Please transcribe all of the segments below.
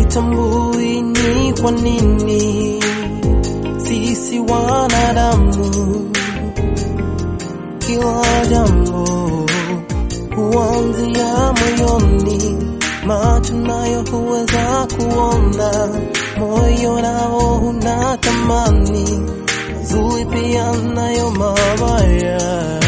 hawatambui ni kwa nini sisi wanadamu kila jambo huanzia moyoni, macho nayo huweza kuona, moyo nao huna tamani, mazuri pia nayo mabaya.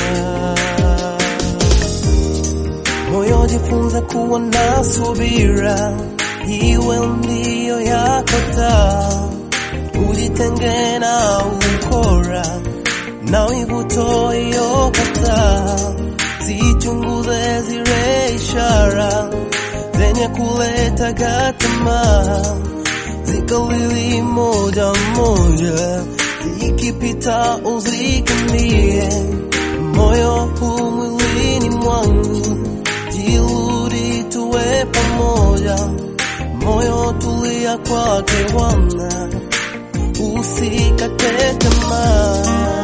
Moyo jifunze kuwa na subira, iwe ndiyo yako taa, ujitenge na ukora na wivuto iyokata, zichunguze zile ishara zenye kuleta tamaa, zikalili moja moja, zikipita uzikimbie. Moyo huu mwilini mwangu, jirudi tuwe pamoja, moyo tulia kwake Bwana, usikate tamaa.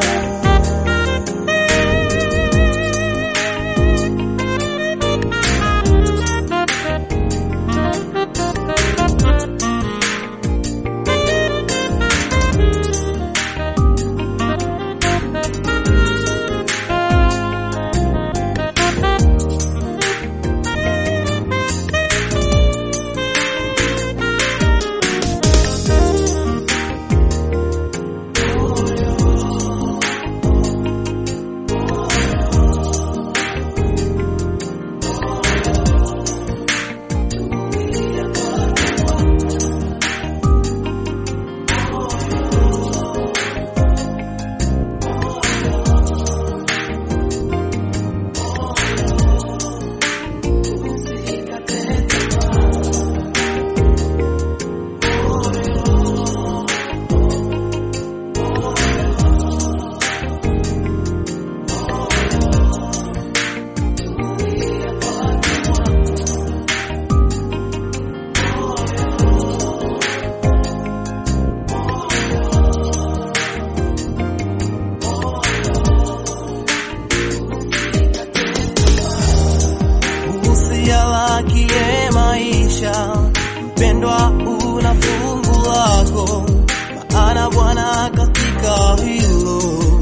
usialakie maisha, mpendwa, una fungu lako, maana Bwana katika hilo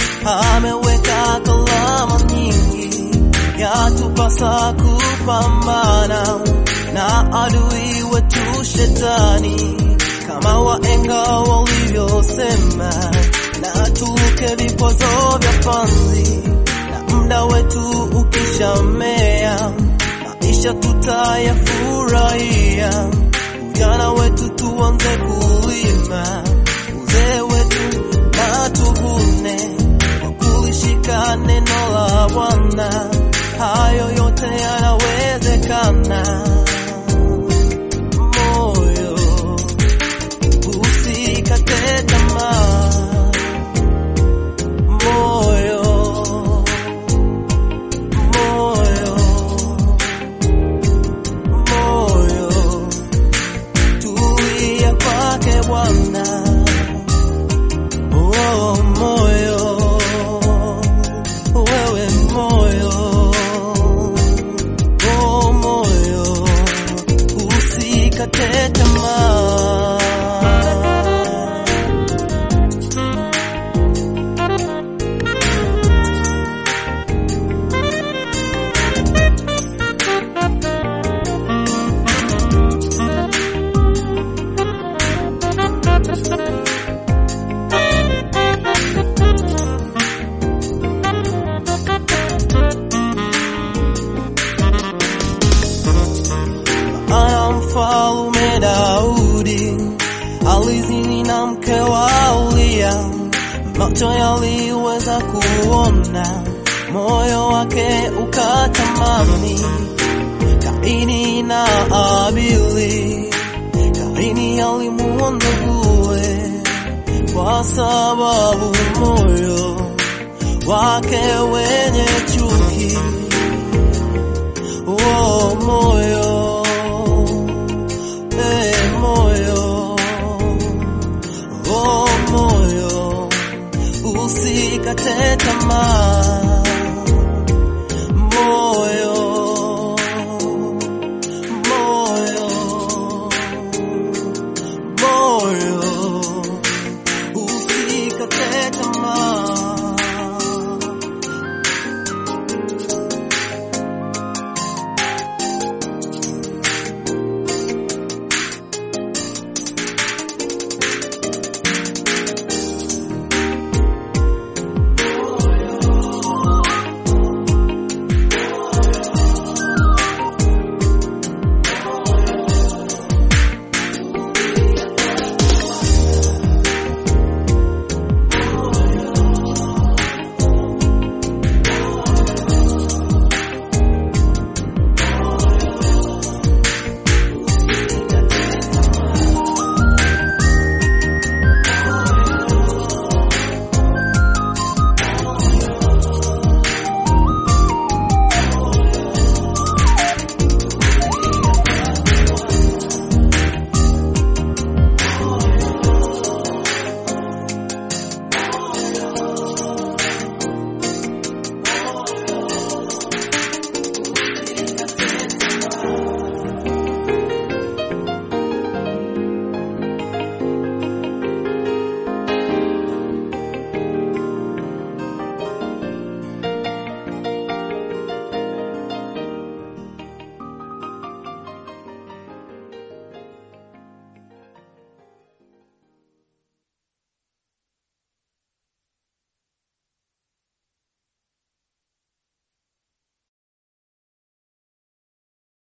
ameweka kalama nyingi, yatupasa kupambana na adui wetu shetani, kama waenga walivyosema, na tuke vikwazo vya panzi, na muda wetu ukishamea maisha tutayafurahia. Ujana wetu tuanze kulima, uzee wetu na tuvune kwa kulishika neno la Bwana. Hayo yote yanawezekana. Moyo usikate tamaa, moyo moyo moyo tulia kwake Bwana. Oh, moyo wewe moyo oh, moyo usikate tamaa. ana mfalume Daudi alizini na mke wa Uria, macho yaliweza kuona, moyo wake ukatamani. Kaini na Abili, Kaini alimuua nduguye kwa sababu moyo wake wenye chuki oh, moyo eh, moyo oh, moyo usikate tamaa